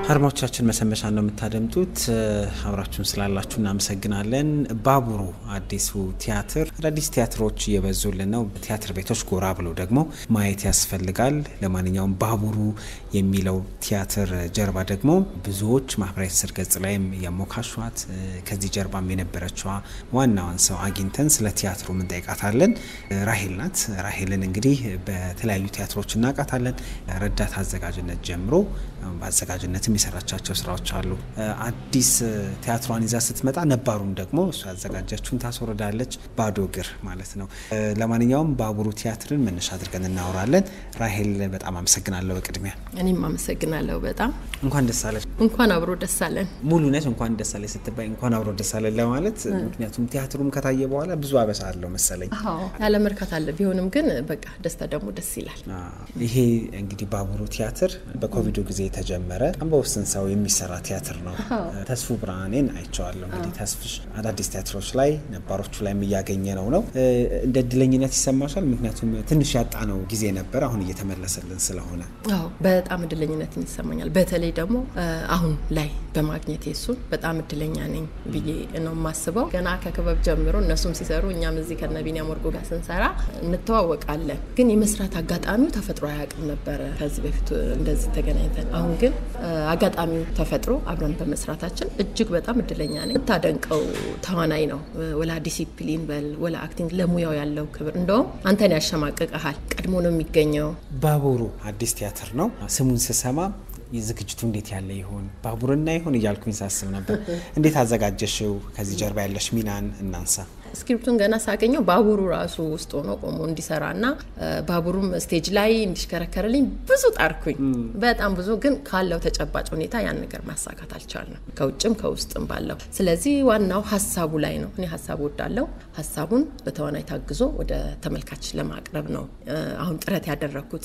አድማጮቻችን መሰንበቻ ነው የምታደምጡት። አብራችሁን ስላላችሁ እናመሰግናለን። ባቡሩ አዲሱ ቲያትር አዳዲስ ቲያትሮች እየበዙልን ነው። ቲያትር ቤቶች ጎራ ብሎ ደግሞ ማየት ያስፈልጋል። ለማንኛውም ባቡሩ የሚለው ቲያትር ጀርባ ደግሞ ብዙዎች ማህበራዊ ትስስር ገጽ ላይም የሞካሿት ከዚህ ጀርባም የነበረችዋ ዋናዋን ሰው አግኝተን ስለ ቲያትሩ እንጠይቃታለን። ራሄል ናት። ራሄልን እንግዲህ በተለያዩ ቲያትሮች እናውቃታለን። ረዳት አዘጋጅነት ጀምሮ በአዘጋጅነትም የሰራቻቸው ስራዎች አሉ። አዲስ ቲያትሯን ይዛ ስትመጣ ነባሩን ደግሞ እሱ ያዘጋጀችውን ታስወርዳለች። ባዶ እግር ማለት ነው። ለማንኛውም ባቡሩ ቲያትርን መነሻ አድርገን እናወራለን። ራሄል በጣም አመሰግናለሁ። በቅድሚያ እኔም አመሰግናለሁ በጣም እንኳን ደስ አለሽ። እንኳን አብሮ ደስ አለን። ሙሉ ነች። እንኳን ደስ አለሽ ስትባይ እንኳን አብሮ ደስ አለን ለማለት ምክንያቱም ቲያትሩም ከታየ በኋላ ብዙ አበሳ አለው መሰለኝ። ያለ መርካት አለ። ቢሆንም ግን በቃ ደስታ ደግሞ ደስ ይላል። ይሄ እንግዲህ ባቡሩ ቲያትር በኮቪዱ ጊዜ የተጀመረ በጣም በውስን ሰው የሚሰራ ቲያትር ነው። ተስፉ ብርሃኔን አይቼዋለሁ። እንግዲህ ተስፍሽ አዳዲስ ቲያትሮች ላይ ነባሮቹ ላይ እያገኘ ነው ነው እንደ እድለኝነት ይሰማሻል? ምክንያቱም ትንሽ ያጣነው ጊዜ ነበር፣ አሁን እየተመለሰልን ስለሆነ አዎ በጣም እድለኝነት ይሰማኛል። በተለይ ደግሞ አሁን ላይ በማግኘት እሱን በጣም እድለኛ ነኝ ብዬ ነው የማስበው። ገና ከክበብ ጀምሮ እነሱም ሲሰሩ እኛም እዚህ ከነ ቢኒያም ወርቁ ጋር ስንሰራ እንተዋወቃለን። ግን የመስራት አጋጣሚው ተፈጥሮ አያውቅም ነበረ ከዚህ በፊት እንደዚህ ተገናኝተን። አሁን ግን አጋጣሚው ተፈጥሮ አብረን በመስራታችን እጅግ በጣም እድለኛ ነኝ። የምታደንቀው ተዋናይ ነው። ወላ ዲሲፕሊን በል ወላ አክቲንግ ለሙያው ያለው ክብር እንደውም አንተን ያሸማቅቀሃል። ቀድሞ ነው የሚገኘው። ባቡሩ አዲስ ቲያትር ነው። ስሙን ስሰማ ዝግጅቱ እንዴት ያለ ይሆን ባቡርና ይሆን እያልኩኝ ሳስብ ነበር። እንዴት አዘጋጀሽው? ከዚህ ጀርባ ያለሽ ሚናን እናንሳ። ስክሪፕቱን ገና ሳገኘው ባቡሩ ራሱ ውስጥ ሆኖ ቆሞ እንዲሰራና ባቡሩም ስቴጅ ላይ እንዲሽከረከርልኝ ብዙ ጣርኩኝ። በጣም ብዙ ግን ካለው ተጨባጭ ሁኔታ ያን ነገር ማሳካት አልቻልንም፣ ከውጭም ከውስጥም ባለው። ስለዚህ ዋናው ሀሳቡ ላይ ነው። እኔ ሀሳቡ ወዳለው ሀሳቡን በተዋናይ ታግዞ ወደ ተመልካች ለማቅረብ ነው አሁን ጥረት ያደረግኩት።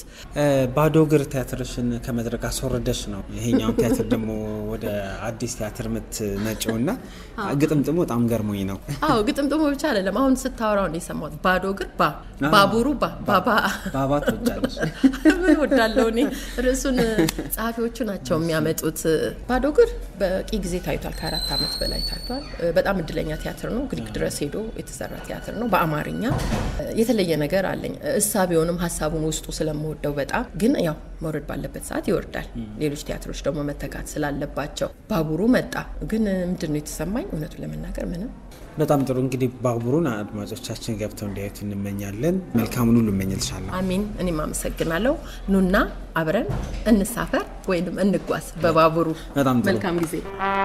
ባዶ እግር ቲያትርሽን ከመድረክ አስወረደሽ ነው ይሄኛውን ቲያትር ደግሞ ወደ አዲስ ቲያትር የምትመጪው እና ግጥምጥሙ በጣም ገርሞኝ ነው። አዎ ግጥምጥሙ ብቻ አይደለም። አሁን ስታወራው ነው የሰማሁት። ባዶ እግር ባ ባቡሩ ባ ባባ ባባ ትወጫለሽ? ምን ወዳለው እኔ ርዕሱን ጸሐፊዎቹ ናቸው የሚያመጡት። ባዶ እግር በቂ ጊዜ ታይቷል። ከአራት ዓመት በላይ ታይቷል። በጣም እድለኛ ቲያትር ነው። ግሪክ ድረስ ሄዶ የተሰራ ቲያትር ነው። በአማርኛ የተለየ ነገር አለኝ። እሳቤውንም ሀሳቡን ውስጡ ስለምወደው በጣም ግን ያው መውረድ ባለበት ሰዓት ይወርዳል። ሌሎች ቲያትሮች ደግሞ መተካት ስላለባቸው ባቡሩ መጣ። ግን ምንድን ነው የተሰማኝ? እውነቱን ለመናገር ምንም በጣም ጥሩ እንግዲህ ባቡሩን አድማጮቻችን ገብተው እንዲያዩት እንመኛለን። መልካሙን ሁሉ እመኝልሻለሁ። አሚን። እኔም አመሰግናለሁ። ኑና አብረን እንሳፈር ወይም እንጓዝ በባቡሩ። በጣም ጥሩ። መልካም ጊዜ።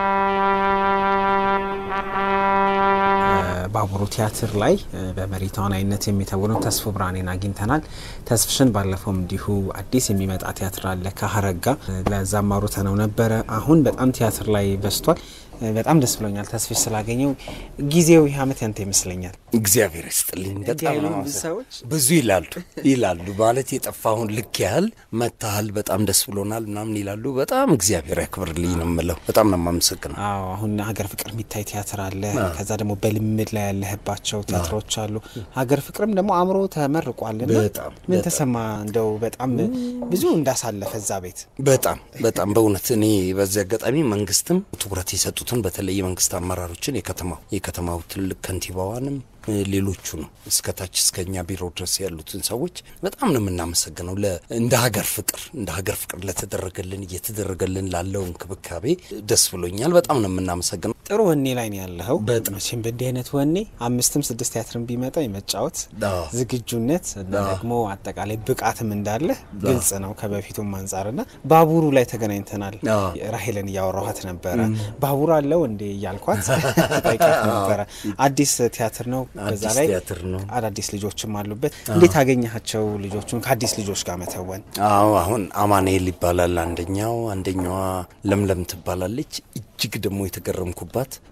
ባቡሩ ቲያትር ላይ በመሪ ተዋናይነት የሚተውነው ተስፉ ብርሃኔን አግኝተናል። ተስፍሽን ባለፈውም እንዲሁ አዲስ የሚመጣ ቲያትር አለ ከሀረጋ ለዛም አውርተነው ነበረ። አሁን በጣም ቲያትር ላይ በዝቷል። በጣም ደስ ብሎኛል ተስፍሽ ስላገኘው። ጊዜው ይህ ዓመት ያንተ ይመስለኛል። እግዚአብሔር ይስጥልኝ። በጣም ያሉ ነው ብዙ ሰዎች ብዙ ይላሉ ይላሉ ማለት የጠፋሁን ልክ ያህል መታሃል፣ በጣም ደስ ብሎናል ምናምን ይላሉ። በጣም እግዚአብሔር ያክብርልኝ ነው የምለው። በጣም ነው የማመሰግነው። አዎ አሁን ሀገር ፍቅር የሚታይ ቲያትር አለ። ከዛ ደግሞ በልምድ ላይ ያለህባቸው ቲያትሮች አሉ። ሀገር ፍቅርም ደግሞ አእምሮ ተመርቋልና በጣም ምን በጣም። ተሰማ? እንደው በጣም ብዙ እንዳሳለፈ እዛ ቤት በጣም በጣም በእውነት እኔ በዚህ አጋጣሚ መንግስትም ትኩረት የሰጡትን በተለይ የመንግስት አመራሮችን የከተማው የከተማው ትልቅ ከንቲባዋንም ሌሎቹ ነው እስከታች እስከኛ ቢሮ ድረስ ያሉትን ሰዎች በጣም ነው የምናመሰግነው። ለ እንደ ሀገር ፍቅር እንደ ሀገር ፍቅር ለተደረገልን እየተደረገልን ላለው እንክብካቤ ደስ ብሎኛል። በጣም ነው የምናመሰግነው። ጥሩ ወኔ ላይ ነው ያለኸው። በጣም። መቼም በእንዲህ አይነት ወኔ አምስትም ስድስት ቲያትርን ቢመጣ የመጫወት አዎ። ዝግጁነት እና አዎ። ደግሞ አጠቃላይ ብቃትም እንዳለ ግልጽ ነው ከበፊቱም አንጻርና ባቡሩ ላይ ተገናኝተናል። አዎ። ራሄልን እያወራኋት ነበረ። ባቡር አለው እንዴ እያልኳት ጠይቂያት ነበረ። አዲስ ቲያትር ነው። በዛ አዲስ ላይ ቲያትር ነው። አዳዲስ ልጆችም አሉበት። እንዴት አገኘሃቸው ልጆቹን ከአዲስ ልጆች ጋር መተወን? አዎ አሁን አማኑኤል ይባላል አንደኛው፣ አንደኛዋ ለምለም ትባላለች። እጅግ ደግሞ የተገረምኩባት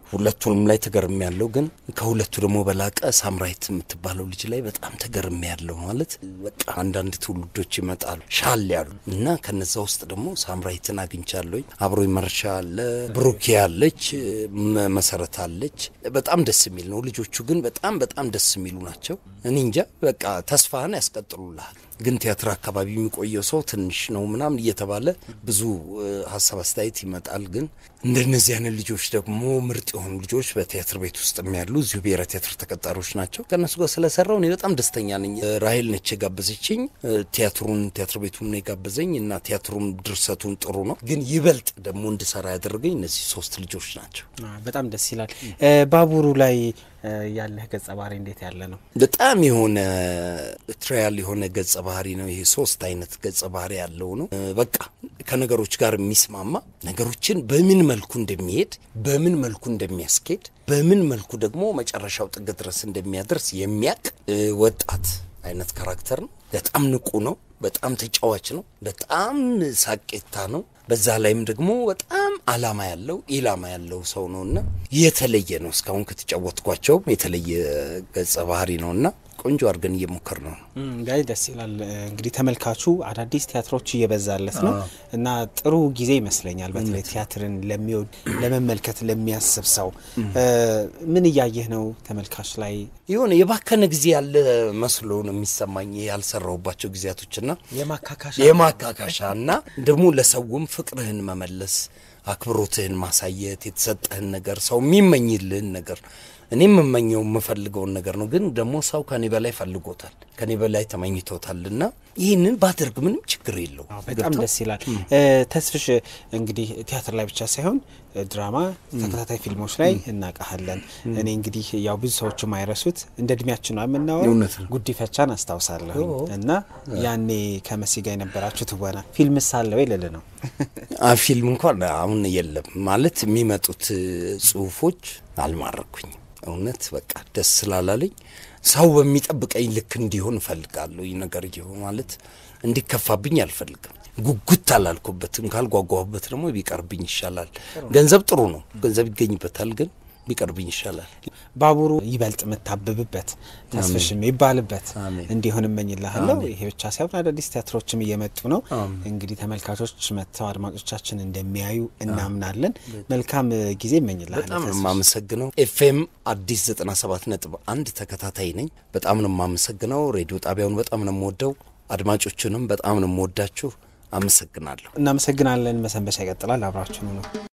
ሁለቱንም ላይ ተገርሜ ያለው ግን ከሁለቱ ደግሞ በላቀ ሳምራይት የምትባለው ልጅ ላይ በጣም ተገርሜ ያለው ማለት በቃ አንዳንድ ትውልዶች ይመጣሉ ሻል ያሉ እና ከነዛ ውስጥ ደግሞ ሳምራይትን አግኝቻለሁኝ። አብሮ መርሻ አለ፣ ብሩኬ አለች፣ መ- መሰረት አለች። በጣም ደስ የሚል ነው። ልጆቹ ግን በጣም በጣም ደስ የሚሉ ናቸው። እኔ እንጃ በቃ ተስፋህን ያስቀጥሉልሃል። ግን ቲያትር አካባቢ የሚቆየው ሰው ትንሽ ነው ምናምን እየተባለ ብዙ እ፣ ሀሳብ አስተያየት ይመጣል። ግን እንደነዚህ አይነት ልጆች ደግሞ ምርጥ የሆኑ ልጆች በቲያትር ቤት ውስጥ ያሉ እዚሁ ብሔራዊ ቲያትር ተቀጣሪዎች ናቸው። ከእነሱ ጋር ስለሰራው እኔ በጣም ደስተኛ ነኝ። እ፣ ራሄል ነች የጋበዘችኝ። እ፣ ቲያትሩን ቲያትር ቤቱን ነው የጋበዘኝ እና ቲያትሩን ድርሰቱን ጥሩ ነው። ግን ይበልጥ ደግሞ እንድሰራ ያደረገኝ እነዚህ ሶስት ልጆች ናቸው። አ፣ በጣም ደስ ይላል። እ፣ ባቡሩ ላይ እ፣ ያለህ ገጸ ባህሪ እንዴት ያለ ነው? በጣም የሆነ ትራያል የሆነ ገጸ ባህሪ ነው። ይሄ ሶስት አይነት ገጸ ባህሪ ያለው ነው። እ፣ በቃ ከነገሮች ጋር የሚስማማ ነገሮችን በምን መልኩ እንደሚሄድ በምን መልኩ እንደሚያስኬድ በምን መልኩ ደግሞ መጨረሻው ጥግ ድረስ እንደሚያደርስ የሚያቅ እ፣ ወጣት አይነት ካራክተር ነው። በጣም ንቁ ነው። በጣም ተጫዋች ነው። በጣም ሳቄታ ነው። በዛ ላይም ደግሞ በጣም አላማ ያለው ኢላማ ያለው ሰው ነውና የተለየ ነው። እስካሁን ከተጫወትኳቸውም የተለየ ገጸ ባህሪ ነውና ቆንጆ አድርገን እየሞከር ነው። ጋይ ደስ ይላል። እንግዲህ ተመልካቹ አዳዲስ ቲያትሮች እየበዛለት ነው እና ጥሩ ጊዜ ይመስለኛል። በተለይ ቲያትርን ለሚወድ ለመመልከት ለሚያስብ ሰው እ፣ ምን እያየህ ነው ተመልካች ላይ? የሆነ የባከነ ጊዜ ያለ መስሎ ነው የሚሰማኝ ያልሰራሁባቸው ጊዜያቶችና የማካካሻ የማካካሻ እና ደግሞ ለሰውም ፍቅርህን መመለስ አክብሮትህን ማሳየት የተሰጠህን ነገር ሰው የሚመኝልህን ነገር እኔ የምመኘው የምፈልገውን ነገር ነው። ግን ደግሞ ሰው ከኔ በላይ ፈልጎታል፣ ከኔ በላይ ተመኝቶታል እና ይህንን ባደርግ ምንም ችግር የለው። አዎ፣ በጣም ደስ ይላል። እ፣ ተስፍሽ እንግዲህ ቲያትር ላይ ብቻ ሳይሆን እ፣ ድራማ፣ ተከታታይ ፊልሞች ላይ እናውቃሃለን። እኔ እንግዲህ ያው ብዙ ሰዎች የማይረሱት እንደ እድሜያችን ነው የምናወራው እውነት ነው። ጉዲፈቻን አስታውሳለሁ እና ያኔ ከመሲ ጋር የነበራችሁ ትወና ፊልም ሳለ ወይ ልል ነው አ ፊልም እንኳን አሁን የለም ማለት የሚመጡት ጽሁፎች አልማረኩኝም። እውነት በቃ ደስ ስላላለኝ ሰው በሚጠብቀኝ ልክ እንዲሆን እፈልጋለሁ። ይህ ነገር ይሆን ማለት እንዲከፋብኝ አልፈልግም። ጉጉት አላልኩበትም። ካልጓጓሁበት ደግሞ ቢቀርብኝ ይሻላል። ገንዘብ ጥሩ ነው፣ ገንዘብ ይገኝበታል። ግን ቢቀርብኝ ይሻላል። ባቡሩ ይበልጥ የምታብብበት ተስፍሽ የሚባልበት አሜን። እንዲሆን እመኝልሃለሁ። ይሄ ብቻ ሳይሆን አዳዲስ ቲያትሮችም እየመጡ ነው። እንግዲህ ተመልካቾች መጥተው አድማጮቻችን እንደሚያዩ እናምናለን። መልካም እ, ጊዜ እመኝልሃለሁ በጣም ነው ተስፍሽ። የማመሰግነው። ኤፍኤም አዲስ 97 ነጥብ አንድ ተከታታይ ነኝ። በጣም ነው የማመሰግነው። ሬዲዮ ጣቢያውን በጣም ነው የምወደው። አድማጮቹንም በጣም ነው የምወዳችሁ። አመሰግናለሁ። እናመሰግናለን። መሰንበቻ ይቀጥላል። አብራችሁኑ ነው